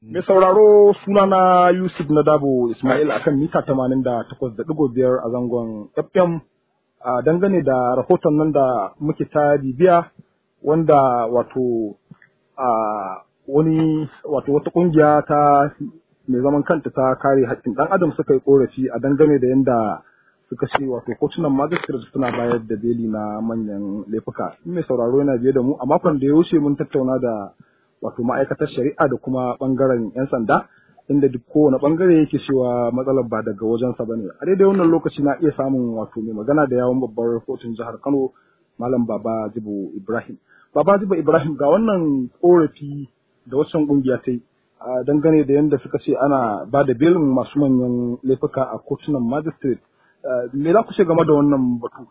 Mai sauraro sunana Yusuf Nadabo Ismail akan mita tamanin da takwas da ɗigo biyar a zangon FM a dangane da rahoton nan da muke ta bibiya wanda wato a wani wato wata ƙungiya ta mai zaman kanta ta kare haƙƙin ɗan adam suka yi ƙorafi a dangane da yadda suka ce wato kotunan magistrate suna bayar da beli na manyan laifuka. Mai sauraro yana biye da mu a makon da ya wuce mun tattauna da wato ma'aikatar shari'a da kuma bangaren 'yan sanda inda duk kowane bangare yake cewa matsalar ba daga wajensa bane a daidai wannan lokaci na iya samun wato mai magana da yawon babbar kotun jihar kano malam baba jibo ibrahim baba jibo ibrahim ga wannan korafi da wasan kungiya ta yi dangane da yadda suka ce ana ba da belin masu manyan laifuka a kotunan magistrate me za ku ce game da wannan batu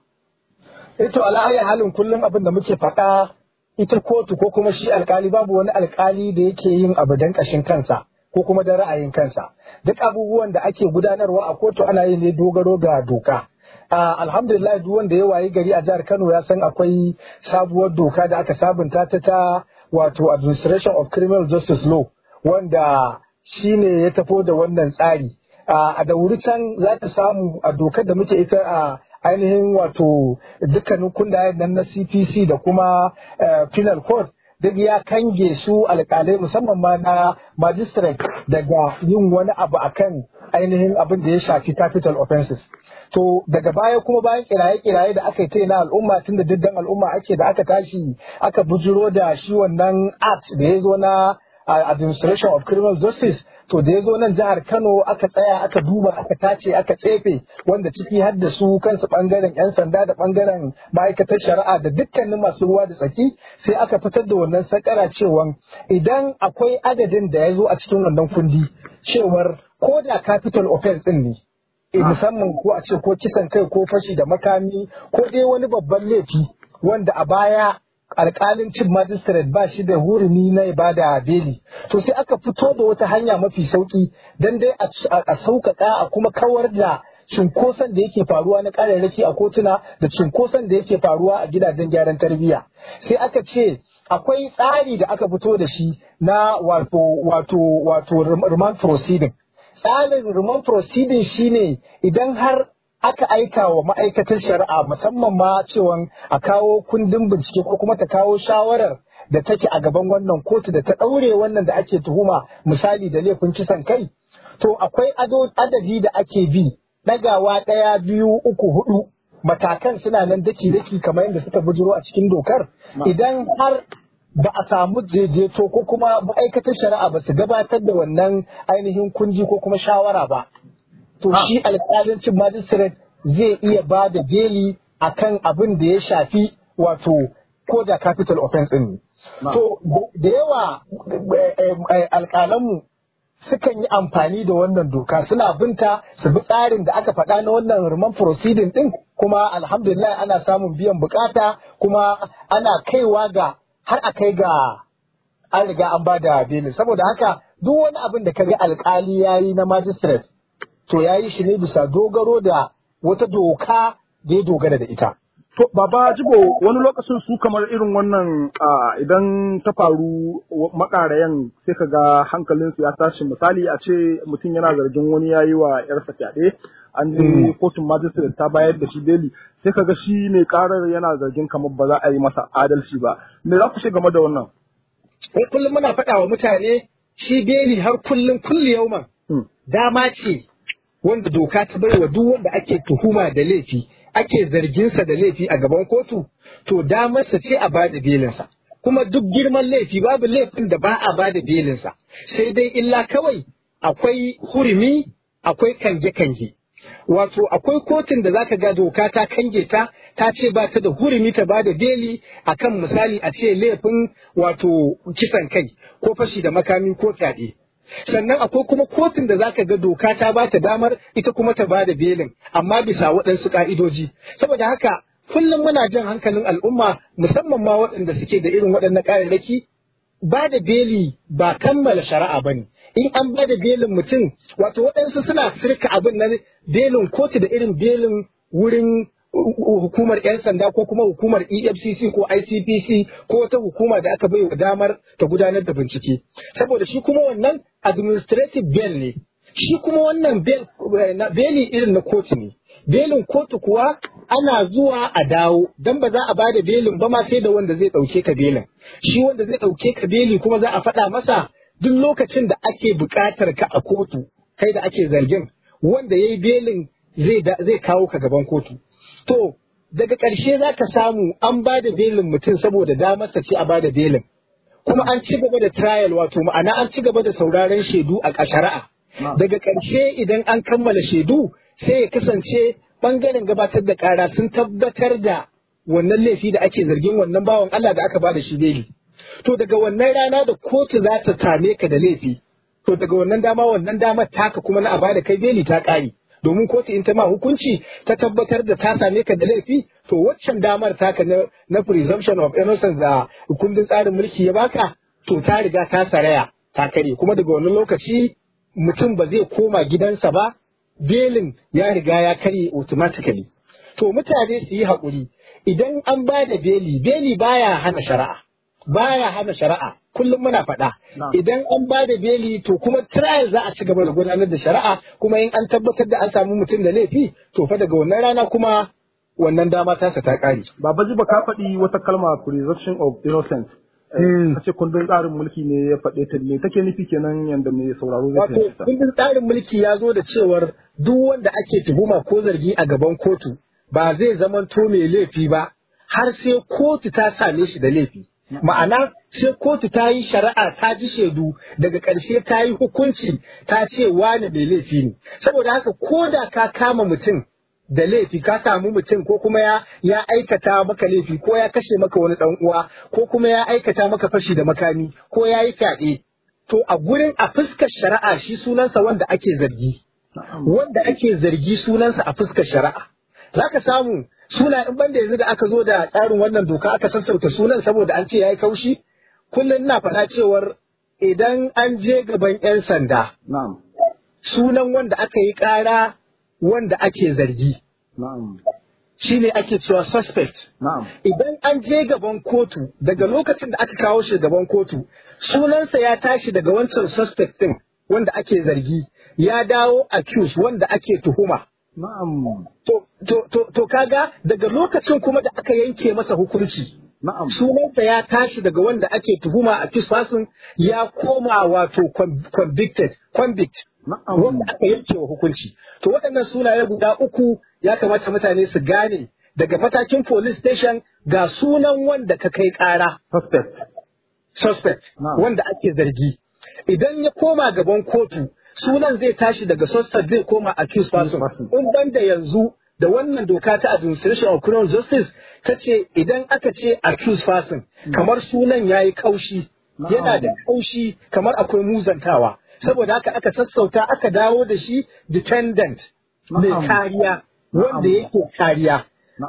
to ala'ayi halin kullum abin da muke faɗa ita kotu ko kuma shi alkali babu wani alkali da yake yin abu don kashin kansa ko kuma da ra'ayin kansa duk abubuwan da ake gudanarwa a kotu ana yin ne dogaro ga doka alhamdulillah duk wanda ya wayi gari a jihar Kano ya san akwai sabuwar doka da aka sabunta ta ta wato administration of criminal justice law wanda shine ya tafo da wannan tsari a da wuri can za ta samu a dokar da muke ita a ainihin wato dukkanin kundayen nan na CPC da kuma penal code duk ya kange su alkalai musamman ma na magistrate daga yin wani abu akan ainihin abin da ya shafi capital offenses. To daga baya kuma bayan kiraye-kiraye da aka yi na al'umma tun da diddan al'umma ake da aka tashi aka bujiro da shi wannan act da ya zo na administration of criminal justice to da ya zo nan jihar Kano aka tsaya aka duba aka tace aka tsefe wanda ciki har da su kansu bangaren yan sanda da bangaren ma'aikatar shari'a da dukkanin masu ruwa da tsaki sai aka fitar da wannan sakara cewa idan akwai adadin da ya zo a cikin wannan kundi cewar ko da capital offense din ne musamman ko a ce ko kisan kai ko fashi da makami ko dai wani babban laifi wanda a baya alkalin cin magistrate ba shi da hurumi na ibada beli to sai aka fito da wata hanya mafi sauki don dai a sauƙaƙa a kuma kawar da cinkoson da yake faruwa na ƙararraki a kotuna da cinkoson da yake faruwa a gidajen gyaran tarbiyya sai aka ce akwai tsari da aka fito da shi na wato wato wato remand proceeding tsarin remand proceeding shine idan har aka aika wa ma'aikatar shari'a musamman ma cewa a kawo kundin bincike ko kuma ta kawo shawarar da take a gaban wannan kotu da ta ɗaure wannan da ake tuhuma misali da laifin kisan kai to akwai adadi da ake bi ɗagawa ɗaya biyu uku hudu matakan suna nan daki daki kamar yadda suka bujiro a cikin dokar idan har ba a samu daidaito ko kuma ma'aikatar shari'a ba su gabatar da wannan ainihin kunji ko kuma shawara ba to shi alƙalancin magistrate zai iya ba da beli akan abin da ya shafi wato ko da capital offense ɗin To da yawa alƙalanmu sukan yi amfani da wannan doka suna binta su bi tsarin da aka faɗa na wannan ruman proceeding ɗin kuma alhamdulillah ana samun biyan bukata kuma ana kaiwa ga har a kai ga an riga an ba da beli saboda haka duk wani abin da ka ga alƙali ya yi na magistrate to ya yi shi ne bisa dogaro da wata doka da ya dogara da ita. To, Baba Jibo, wani lokacin su kamar irin wannan idan ta faru makarayan sai ka ga hankalinsu ya tashi misali a ce mutum yana zargin wani ya yi wa ‘yarsa fyaɗe, an je kotun magistrate ta bayar da shi beli, sai ka ga shi ne karar yana zargin kamar ba za a yi masa adalci ba. Me za ku ce game da wannan? Kullum muna faɗa wa mutane shi beli har kullum kulli yauman dama ce wanda doka ta bai wa duk wanda ake tuhuma da laifi ake zarginsa da laifi a gaban kotu to damarsa ce a bada belinsa kuma duk girman laifi babu laifin da ba a bada belinsa sai dai illa kawai akwai hurumi akwai kange-kange wato akwai kotun da zaka ga doka ta kange ta ta ce ba ta da hurumi ta bada beli akan misali a ce laifin wato kisan kai ko fashi da makami ko fyaɗe sannan akwai kuma kotun da zaka ga doka ta ba ta damar ita kuma ta ba da belin amma bisa waɗansu ƙa'idoji saboda haka kullum muna jan hankalin al'umma musamman ma waɗanda suke da irin waɗannan ƙararraki ba da beli ba kammala shari'a ba ne in an ba da belin mutum wato waɗansu suna sirka abin na belin kotu da irin belin wurin hukumar 'yan sanda ko kuma hukumar EFCC ko ICPC ko wata hukuma da aka bai wa damar ta gudanar da bincike. Saboda shi kuma wannan administrative bail ne. Shi kuma wannan beli irin na kotu ne. Belin kotu kuwa ana zuwa a dawo don ba za a ba da belin ba ma sai da wanda zai ɗauke ka belin. Shi wanda zai ɗauke ka beli kuma za a faɗa masa duk lokacin da ake buƙatar ka a kotu kai da ake zargin wanda ya yi belin zai kawo ka gaban kotu. To, daga ƙarshe za ka samu an ba da belin mutum saboda damarsa ce a ba da belin. Kuma an ci gaba da trial wato ma'ana an ci gaba da sauraron shaidu a shari'a. Daga ƙarshe idan an kammala shaidu sai ya kasance ɓangaren gabatar da ƙara sun tabbatar da wannan laifi da ake zargin wannan bawan Allah da aka ba da shi beli. To daga wannan rana da kotu za ta same ka da laifi. To daga wannan dama wannan damar taka kuma na a ba da kai beli ta ƙare. domin kotu in ta ma hukunci ta tabbatar da ta same ka da laifi to waccan damar taka na, na presumption of innocence da kundin tsarin mulki ya baka to ta riga ta saraya ta kare kuma daga wani lokaci mutum ba zai koma gidansa ba belin ya riga ya karye automatically to mutane su yi haƙuri idan an ba da beli beli baya hana shari'a baya hana shari'a kullum muna faɗa idan an ba da beli to kuma trial za a ci gaba da gudanar da shari'a kuma in an tabbatar da an samu mutum da laifi to fa daga wannan rana kuma wannan dama tasa ta ƙare. Babaji ba ka faɗi wata kalma presumption of innocence. A ce kundin tsarin mulki ne ya faɗe ta ne take nufi kenan yanda mai sauraro zai fahimta. Wato kundin tsarin mulki ya zo da cewar duk wanda ake tuhuma ko zargi a gaban kotu ba zai zamanto mai laifi ba har sai kotu ta same shi da laifi. Ma'ana sai kotu ta yi shari'a ta ji shaidu daga ƙarshe ta yi hukunci ta ce wane mai laifi ne. Saboda haka ko da ka kama mutum da laifi ka samu mutum ko kuma ya ya aikata maka laifi ko ya kashe maka wani dan uwa ko kuma ya aikata maka fashi da makami ko ya yi fyaɗe to a gurin a fuskar shari'a shi sunansa wanda ake zargi wanda ake zargi sunansa a fuskar shari'a zaka samu suna in banda yanzu da aka zo da tsarin wannan doka aka sassauta sunan saboda an ce yayi kaushi kullum ina faɗa cewar idan an je gaban 'yan sanda sunan wanda aka yi ƙara wanda ake zargi. Shi ne ake cewa suspect. Idan an je gaban kotu daga lokacin da aka kawo shi gaban kotu, sunansa ya tashi daga wancan suspect ɗin wanda ake zargi, ya dawo accused wanda ake tuhuma. To, to, to, to kaga daga lokacin kuma da aka yanke masa hukunci. Sunansa ya tashi daga wanda ake tuhuma a person ya koma wato convicted, convict. wanda aka yanke wa hukunci. To waɗannan sunaye guda uku ya kamata mutane su gane daga matakin police station ga sunan wanda ka kai ƙara. Suspect. Suspect. Wanda ake zargi. Idan ya koma gaban kotu sunan zai tashi daga suspect zai koma accused person. In ban da yanzu da wannan doka ta administration of criminal justice ta ce idan aka ce accused person kamar sunan ya yi kaushi yana da kaushi kamar akwai muzantawa. saboda haka aka sassauta aka dawo da shi dependent mai kariya wanda yake kariya.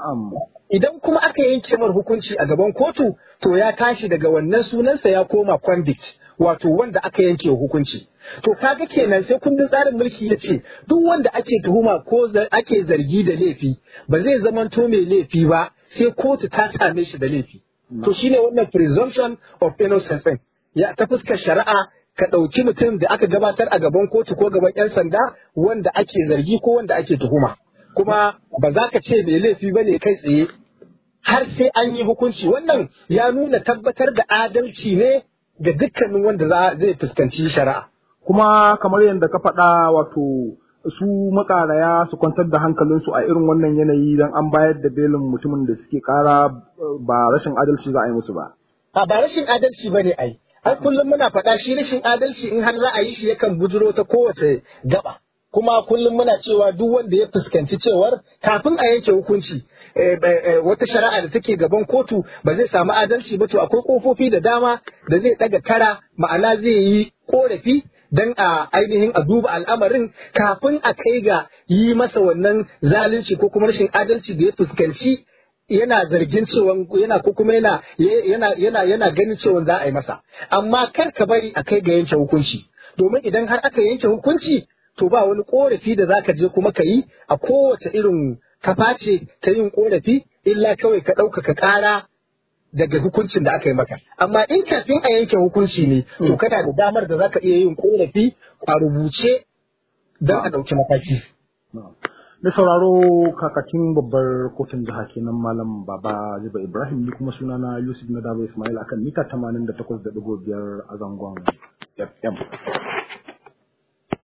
Idan kuma aka yanke mar hukunci a gaban kotu to ya tashi daga wannan sunansa ya koma convict wato wanda aka yanke hukunci. To kaga kenan sai kundin tsarin mulki ya ce duk wanda ake tuhuma ko ake zargi da laifi ba zai zamanto mai laifi ba sai kotu ta same shi da laifi. To shine wannan presumption of innocence ya ta fuskar shari'a ka ɗauki mutum da aka gabatar a gaban kotu ko gaban 'yan sanda wanda ake zargi ko wanda ake tuhuma kuma ba za ka ce mai laifi ba ne kai tsaye har sai an yi hukunci wannan ya nuna tabbatar da adalci ne ga dukkanin wanda zai fuskanci shari'a kuma kamar yadda ka faɗa wato su makaraya su kwantar da hankalinsu a irin wannan yanayi don an bayar da belin mutumin da suke kara ba rashin adalci za a yi musu ba. A ba rashin adalci ba ne ai. Har kullum muna faɗa shi rashin adalci in har za a yi shi yakan bujiro ta kowace gaba. Kuma kullum muna cewa duk wanda ya fuskanci cewar kafin a yanke hukunci wata shari'a da take gaban kotu ba zai samu adalci ba to akwai kofofi da dama da zai ɗaga kara ma'ana zai yi korafi dan a ainihin a duba al'amarin kafin a kai ga yi masa wannan zalunci ko kuma rashin adalci da ya fuskanci yana zargin cewa yana ko kuma yana yana yana yana ganin cewa za a yi masa amma kar ka bari a kai ga yanke hukunci domin idan har aka yanke hukunci to ba wani korafi da zaka je kuma ka yi a kowace irin kafa ce ta yin korafi illa kawai ka ɗaukaka ƙara daga hukuncin da aka yi maka amma in kafin a yanke hukunci ne to kana da damar da zaka iya yin korafi a rubuce don a ɗauki mataki. Da sauraro kakakin babbar kotun jiha kenan Malam Baba Ziba Ibrahim ni kuma sunana Yusuf Nadaba Ismail akan mita 88.5 a zangon FM.